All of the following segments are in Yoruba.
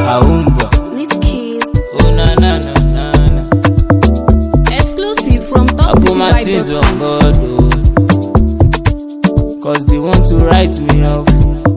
àwùmbọ̀ Leave keys. ó na na na na na. Exclusive from Afomatis topcityvibe.com. on board o. Cause they want to write me off.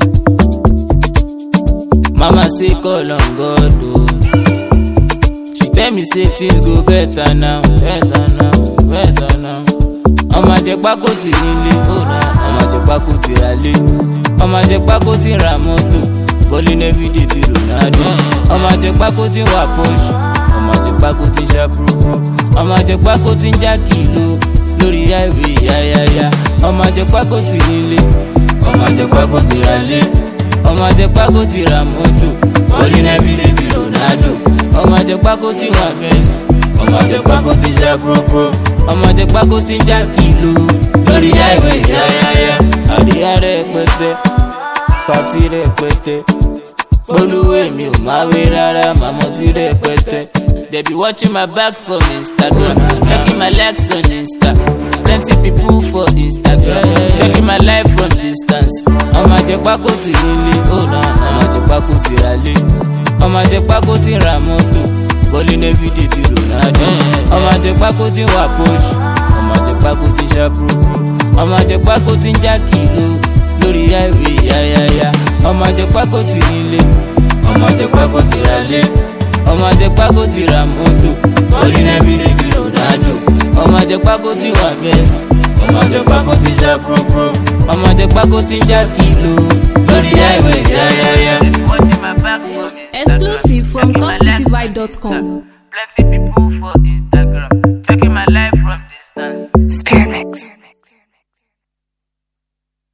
Mama say call on God o. She tell me say things go better now, better now, better now. Ọmọ àjẹpákó ti nílé, ọ̀nà ọmọ àjẹpákó ti ra lé. Ọmọ àjẹpákó ti ra mọ́tò, bọ́lí nẹ́fídì bí Ronaldo. Ọmọ àjẹpákó ti wà Porsche, ọmọ àjẹpákó ti ṣá púrúpúrú. Ọmọ àjẹpákó ti ń já kìló lórí highway yáyáyá. Ọmọ àjẹpákó ti nílé, ọmọ àjẹpákó ti ra lé. Ọmọ àjẹpákó ti ra mọ́tò, bọ́lí nẹ́fídì bí Ronaldo. Ọmọ àjẹpákó ti wà Benz ọmọ àjẹpákó ti ṣá púrúpúrú ọmọ àjẹpákó ti ń já kìló lórí highway yáyáyá àríyá rẹpẹtẹ pàtí rẹpẹtẹ olúwe mi ò máa wé rárá màmá tí rẹpẹtẹ. They be watching my back from Instagram, checking my legs on Insta. Plenty people for Instagram, checking my life from distance. Ọmọ àjẹpákó ti nílé, ó na ọmọ àjẹpákó ti ra lé. Ọmọ àjẹpákó ti ra mọ́tò, bọ́lí nẹ́fídì bí Ronaldo. Ọmọ àjẹpákó ti wà Porsche, ọmọ àjẹpákó ti ṣá púrúpúrú. Ọmọ àjẹpákó ti ń já kìló lórí highway yáyáyá. Ọmọ àjẹpákó ti nílé, ọmọ àjẹpákó ti ra lé. Ọmọ àjẹpákó ti ra mọ́tò, bọ́lí nẹ́fídì bí Ronaldo. Ọmọ àjẹpákó ti wà Benz, ọmọ àjẹpákó ti ṣá púrúpúrú. Ọmọ àjẹpákó ti ń já kìló lórí highway yáyáyá. Exclusive from topcityvibe.com. Plenty people for Instagram.